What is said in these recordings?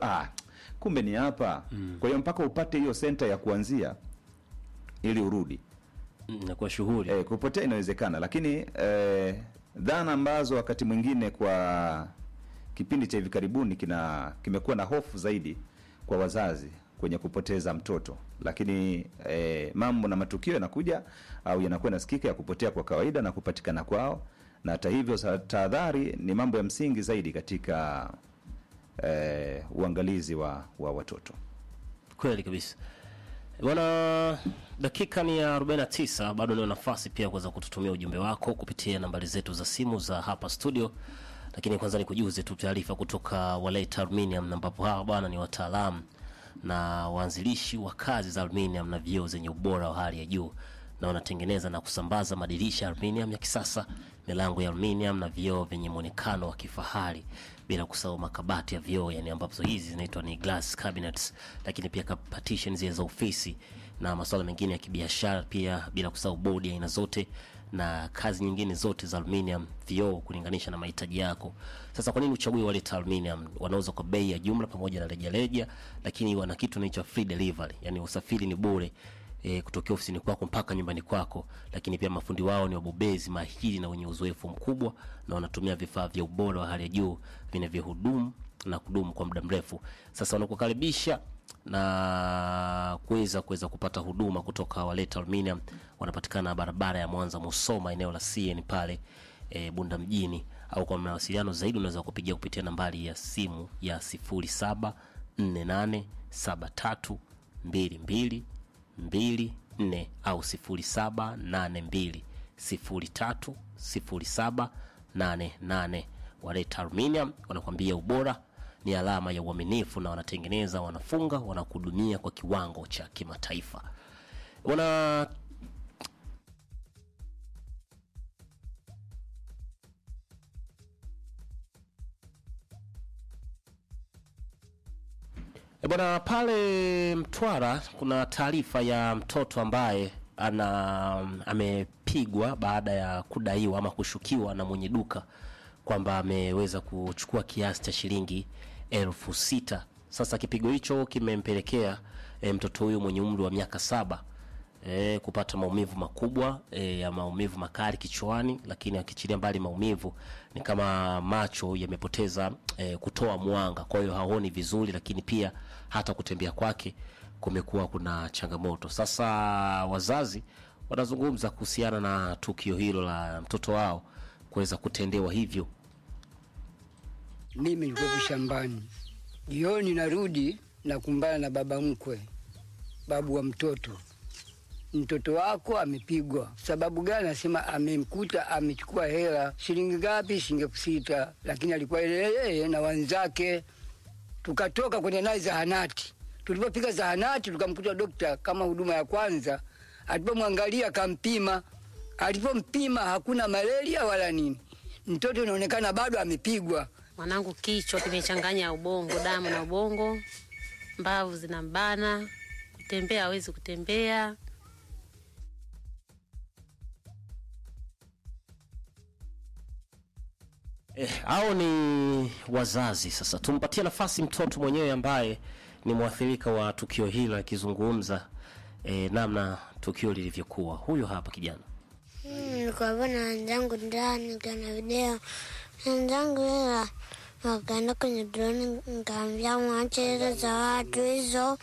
ah, kumbe ni hapa kwa hiyo mpaka upate hiyo senta ya kuanzia ili urudi inakuwa shughuli e, kupotea inawezekana lakini e, dhana ambazo wakati mwingine kwa kipindi cha hivi karibuni kina kimekuwa na hofu zaidi kwa wazazi kwenye kupoteza mtoto lakini e, mambo na matukio yanakuja au yanakuwa nasikika ya kupotea kwa kawaida na kupatikana kwao na hata hivyo sa- tahadhari ni mambo ya msingi zaidi katika e, uangalizi wa, wa watoto kweli kabisa bwana dakika ni ya 49 bado nio nafasi pia kuweza kututumia ujumbe wako kupitia nambari zetu za simu za hapa studio lakini kwanza ni kujuze tu taarifa kutoka waleta aluminium ambapo hawa bwana ni wataalamu na waanzilishi wa kazi za aluminium na vioo zenye ubora wa hali ya juu na wanatengeneza na kusambaza madirisha ya aluminium ya kisasa milango ya aluminium na vioo vyenye mwonekano wa kifahari bila kusahau makabati ya vioo yani ambazo hizi zinaitwa ni glass cabinets lakini pia ka- partitions zile za ofisi na masuala mengine ya kibiashara pia bila kusahau bodi ya aina zote na kazi nyingine zote za aluminium vioo kulinganisha na mahitaji yako sasa kwa nini uchague waleta aluminium wanauza kwa bei ya jumla pamoja na rejareja lakini wana kitu inaitwa free delivery yani usafiri ni bure e, kutokea ofisini kwako mpaka nyumbani kwako lakini pia mafundi wao ni wabobezi mahiri na wenye uzoefu mkubwa na wanatumia vifaa vya ubora wa hali ya juu vinavyohudumu na kudumu kwa muda mrefu sasa wanakukaribisha na kuweza kuweza kupata huduma kutoka waleta aluminium wanapatikana barabara ya mwanza musoma eneo la cn pale e, bunda mjini au kwa mawasiliano zaidi unaweza kupigia kupitia nambari ya simu ya 07487322 24 au 0782030788 waleta aluminium wanakwambia ubora ni alama ya uaminifu na wanatengeneza wanafunga wanakuhudumia kwa kiwango cha kimataifa wana E bwana, pale Mtwara kuna taarifa ya mtoto ambaye ana amepigwa baada ya kudaiwa ama kushukiwa na mwenye duka kwamba ameweza kuchukua kiasi cha shilingi elfu sita. Sasa kipigo hicho kimempelekea e, mtoto huyu mwenye umri wa miaka saba e, kupata maumivu makubwa e, ya maumivu makali kichwani, lakini akichilia mbali maumivu ni kama macho yamepoteza e, kutoa mwanga, kwa hiyo haoni vizuri, lakini pia hata kutembea kwake kumekuwa kuna changamoto. Sasa wazazi wanazungumza kuhusiana na tukio hilo la mtoto wao kuweza kutendewa hivyo. Mimi nilikuwa shambani, jioni narudi nakumbana na baba mkwe, babu wa mtoto. Mtoto wako amepigwa. Sababu gani? Anasema amemkuta amechukua hela. Shilingi ngapi? Shilingi elfu sita, lakini alikuwa yeye na wenzake. Tukatoka kwenda naye zahanati. Tulipofika zahanati, tukamkuta dokta kama huduma ya kwanza. Alipomwangalia akampima, alipompima hakuna malaria wala nini. Mtoto inaonekana bado amepigwa. Mwanangu kichwa kimechanganya ubongo, damu na ubongo, mbavu zinambana, kutembea hawezi kutembea. Eh, hao ni wazazi. Sasa tumpatie nafasi mtoto mwenyewe ambaye ni mwathirika wa tukio hilo akizungumza eh, namna tukio lilivyokuwa. Huyo hapa kijana. nilikuwa na wenzangu ndani nikiona video wenzangu ila wakaenda kwenye droni nikaambia mwache hizo za watu hizo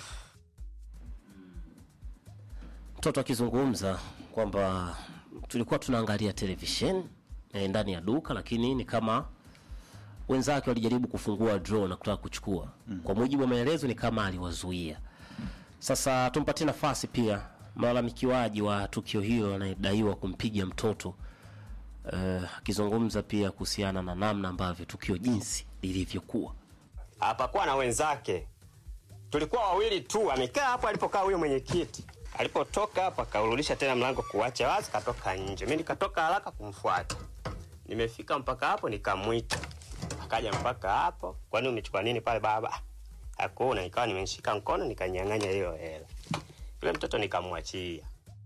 mtoto akizungumza kwamba tulikuwa tunaangalia televisheni eh, ndani ya duka, lakini ni kama wenzake walijaribu kufungua draw na kutaka kuchukua. Kwa mujibu wa maelezo, ni kama aliwazuia. Sasa tumpatie nafasi pia mlalamikiwaji wa tukio hilo anayedaiwa kumpiga mtoto eh, akizungumza pia kuhusiana na namna ambavyo tukio jinsi lilivyokuwa. hapakuwa na wenzake, tulikuwa wawili tu. Amekaa hapo alipokaa huyo mwenyekiti, alipotoka hapo akaurudisha tena mlango kuacha wazi, katoka nje. Mi nikatoka haraka kumfuata, nimefika mpaka hapo nikamwita, akaja mpaka hapo. Kwani umechukua nini pale baba? Hakuna. Nikawa nimeshika mkono nikanyang'anya hiyo hela, yule mtoto nikamwachia.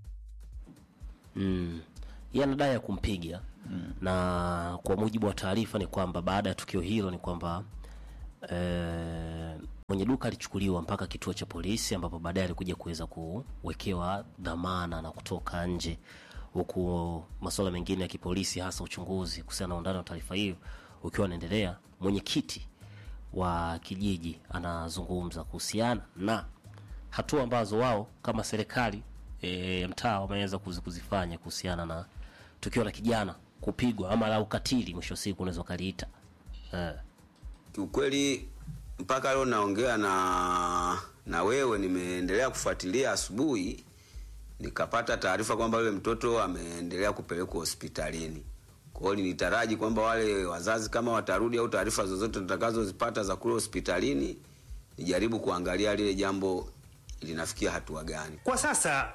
mm. yeye anadai ya kumpiga mm. na kwa mujibu wa taarifa ni kwamba baada ya tukio hilo ni kwamba eh, mwenye duka alichukuliwa mpaka kituo cha polisi ambapo baadaye alikuja kuweza kuwekewa dhamana na kutoka nje huku masuala mengine ya kipolisi hasa uchunguzi kuhusiana na undani wa taarifa hiyo ukiwa unaendelea mwenyekiti wa kijiji anazungumza kuhusiana na hatua ambazo wao kama serikali e, ya mtaa wameweza kuzi- kuzifanya kuhusiana na tukio la kijana kupigwa ama la ukatili mwisho wa siku unaweza ukaliita eh. Kiukweli mpaka leo naongea na na wewe, nimeendelea kufuatilia asubuhi, nikapata taarifa kwamba yule mtoto ameendelea kupelekwa hospitalini. Kwa hiyo nilitaraji kwamba wale wazazi kama watarudi au taarifa zozote nitakazozipata za kule hospitalini, nijaribu kuangalia lile jambo linafikia hatua gani. Kwa sasa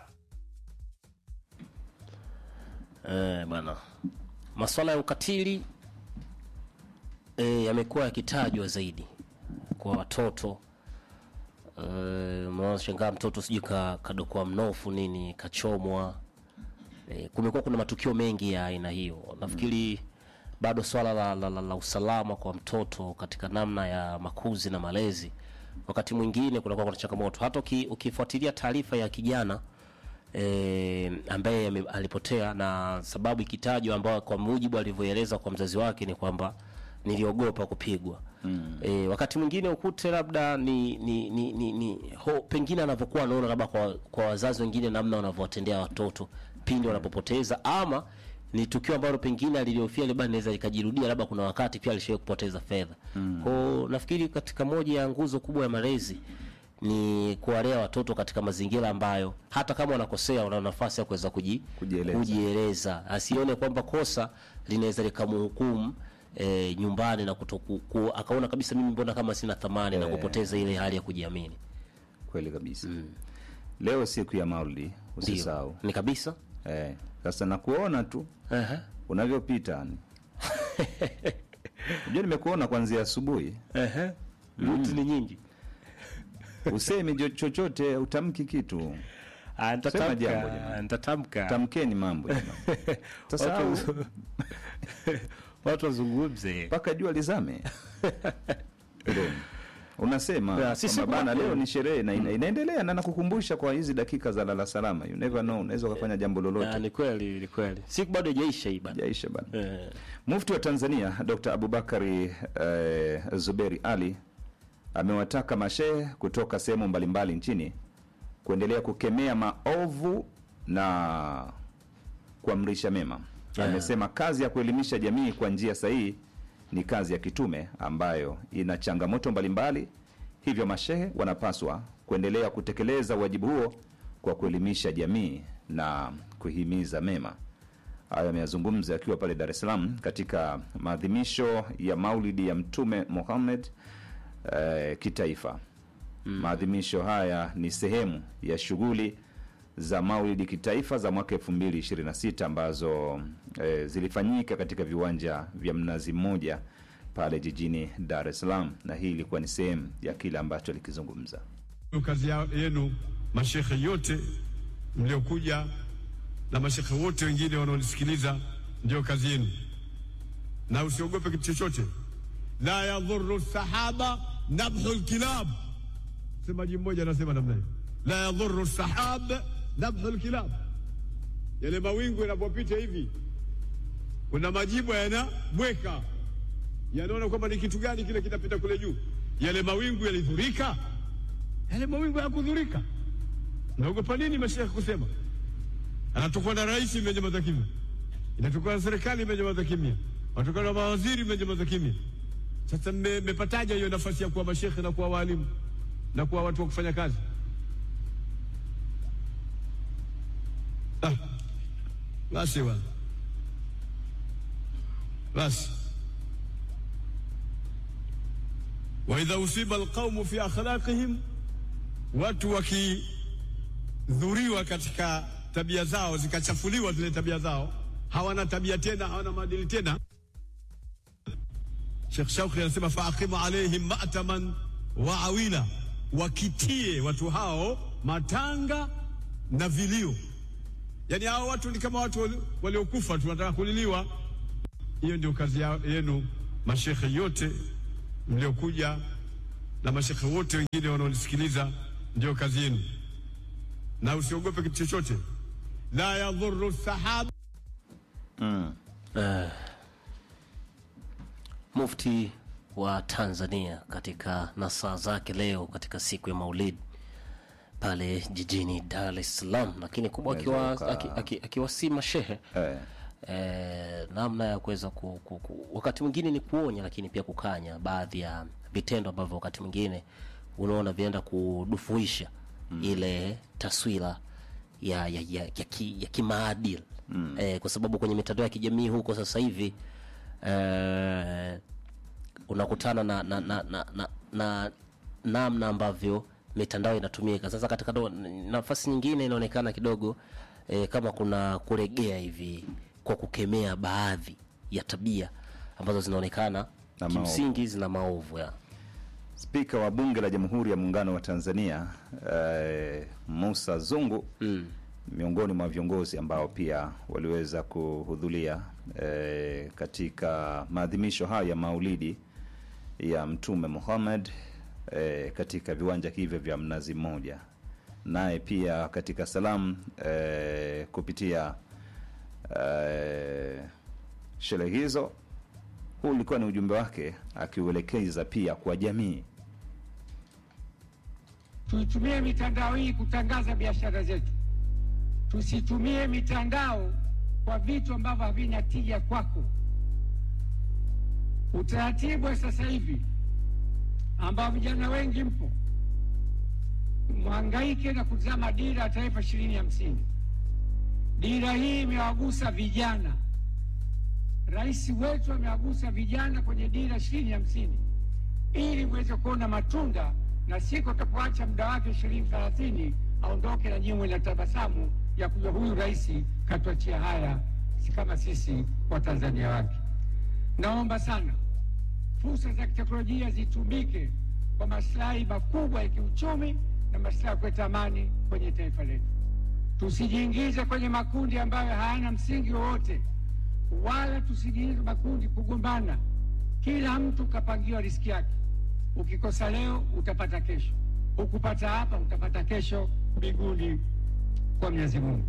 Eh, bwana, masuala ya ukatili eh, yamekuwa yakitajwa zaidi kwa watoto eh, shangaa mtoto sijui ka, kadokwa mnofu nini kachomwa eh, kumekuwa kuna matukio mengi ya aina hiyo nafikiri bado swala la, la, la, la usalama kwa mtoto katika namna ya makuzi na malezi wakati mwingine kunakuwa kuna changamoto hata uki, ukifuatilia taarifa ya kijana e, ambaye ame- alipotea na sababu ikitajwa ambayo kwa mujibu alivyoeleza kwa mzazi wake ni kwamba niliogopa kupigwa mm. e, wakati mwingine ukute labda ni, ni, ni, ni, ni ho, pengine anavyokuwa anaona labda kwa, kwa wazazi wengine namna wanavyowatendea watoto pindi wanapopoteza ama ni tukio ambalo pengine aliliofia labda linaweza likajirudia labda kuna wakati pia alishawahi kupoteza fedha mm. kwao nafikiri katika moja ya nguzo kubwa ya malezi ni kuwalea watoto katika mazingira ambayo hata kama wanakosea wana nafasi ya kuweza kuji, Kujieleza. kujieleza asione kwamba kosa linaweza likamhukumu e, nyumbani na kutoku, ku, akaona kabisa mimi mbona kama sina thamani na Eh. kupoteza ile hali ya kujiamini kweli kabisa leo siku ya maulidi ndio usisahau ni kabisa eh, sasa nakuona tu Aha. unavyopita ni unajua nimekuona kwanzia asubuhi Ruti ni nyingi usemi jo- chochote utamki kitu Ah, Sema jambo, nitatamka jamani. nitatamka tamkeni mambo jamani. sasa Watu- au- watu wazungumze mpaka jua lizame Ndio. unasema Ya, sisi kwamba bana kuna- leo ni sherehe na ina, inaendelea na nakukumbusha kwa hizi dakika za lala salama you never know unaweza ukafanya jambo Ah, lolote ni kweli ni kweli siku bado haijaisha hii bana jaisha bana Eh, Mufti wa Tanzania Dr. Abubakari eh, Zuberi Ali amewataka mashehe kutoka sehemu mbalimbali nchini kuendelea kukemea maovu na kuamrisha mema. Yeah. Amesema kazi ya kuelimisha jamii kwa njia sahihi ni kazi ya kitume ambayo ina changamoto mbalimbali, hivyo mashehe wanapaswa kuendelea kutekeleza wajibu huo kwa kuelimisha jamii na kuhimiza mema. Hayo ameyazungumza akiwa pale Dar es Salaam katika maadhimisho ya maulidi ya Mtume Muhammad eh, kitaifa. Maadhimisho haya ni sehemu ya shughuli za maulidi kitaifa za mwaka 2026 ambazo eh, zilifanyika katika viwanja vya Mnazi Mmoja pale jijini Dar es Salaam, na hii ilikuwa ni sehemu ya kile ambacho alikizungumza. Ndio kazi ya- yenu mashekhe yote mliokuja na mashekhe wote wengine wanaonisikiliza, ndio kazi yenu, na usiogope kitu chochote. La yadhuru sahaba nabhu lkilab, msemaji mmoja anasema namna hiyo, la yadhuru sahab nabhu lkilab. Yale mawingu yanapopita hivi, kuna majibu yanabweka, yanaona kwamba ni kitu gani kile kinapita kule juu. Yale mawingu yalidhurika yale mawingu hayakudhurika. Naogopa nini mashehe kusema? Anatokwa na rais imenyamaza kimya, inatokana na serikali imenyamaza kimya, wanatokana na mawaziri imenyamaza kimya. Sasa mme- mmepataje hiyo nafasi ya kuwa mashehe na kuwa waalimu na kuwa watu wa kufanya kazi? Ah, basi bwana, basi waidha usiba alqaumu fi akhlaqihim watu wakidhuriwa katika tabia zao zikachafuliwa zile tabia zao, hawana tabia tena, hawana maadili tena. Sheikh Shauki anasema faaqimu alaihim mataman wa awila, wakitie watu hao matanga na vilio. Yani hao watu ni kama watu wali- waliokufa tu, wanataka kuliliwa. Hiyo ndio kazi ya- yenu mashekhe yote mliokuja na mashekhe wote wengine wanaonisikiliza, ndio kazi yenu, na usiogope kitu chochote. La yadhuru sahab Mufti wa Tanzania katika nasaa zake leo katika siku ya Maulid pale jijini Dar es Salaam, lakini kubwa akiwa Unaweza uka- aki- aki- akiwasii mashehe eh, eh, namna ya kuweza ku, ku, ku, wakati mwingine ni kuonya, lakini pia kukanya baadhi ya vitendo ambavyo wakati mwingine unaona vinaenda kudufuisha ile taswira ya ya, ya, ya, ki, ya kimaadili eh, kwa sababu kwenye mitandao ya kijamii huko sasa hivi eh, unakutana na na na na, na, na namna ambavyo mitandao inatumika sasa. Katika do- nafasi nyingine inaonekana kidogo eh, kama kuna kuregea hivi kwa kukemea baadhi ya tabia ambazo zinaonekana Na kimsingi zina maovu ya Spika wa Bunge la Jamhuri ya Muungano wa Tanzania eh, Musa Zungu miongoni mwa viongozi ambao pia waliweza kuhudhuria eh, katika maadhimisho haya ya Maulidi ya Mtume Muhammad eh, katika viwanja hivyo vya Mnazi Mmoja, naye pia katika salamu eh, kupitia eh, sherehe hizo huu ulikuwa ni ujumbe wake akiuelekeza pia kwa jamii. Tuitumie mitandao hii kutangaza biashara zetu, tusitumie mitandao kwa vitu ambavyo havina tija kwako. Utaratibu wa sasa hivi ambao vijana wengi mpo mhangaike na kutazama dira ya taifa ishirini hamsini. Dira hii imewagusa vijana. Rais wetu amewagusa vijana kwenye dira ishirini hamsini ili mweze kuona matunda na siku utapoacha muda wake ishirini thelathini aondoke na nyimwe na tabasamu ya kuja huyu rais katuachia haya, si kama sisi Watanzania wake. Naomba sana fursa za kiteknolojia zitumike kwa maslahi makubwa ya kiuchumi na maslahi ya kuleta amani kwenye taifa letu. Tusijiingize kwenye makundi ambayo hayana msingi wowote, wala tusijiingize makundi kugombana. Kila mtu kapangiwa riski yake. Ukikosa leo utapata kesho, ukupata hapa utapata kesho mbinguni kwa Mwenyezi Mungu.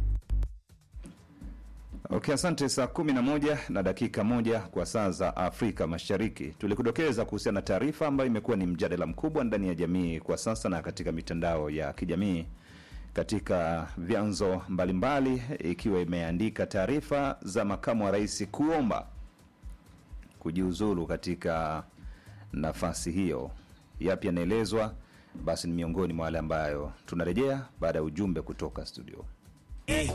Okay, asante. Saa kumi na moja na dakika moja kwa saa za Afrika Mashariki, tulikudokeza kuhusiana na taarifa ambayo imekuwa ni mjadala mkubwa ndani ya jamii kwa sasa na katika mitandao ya kijamii katika vyanzo mbalimbali, ikiwa imeandika taarifa za makamu wa rais kuomba kujiuzulu katika nafasi hiyo. Yapi yanaelezwa? Basi ni miongoni mwa wale ambayo tunarejea baada ya ujumbe kutoka studio.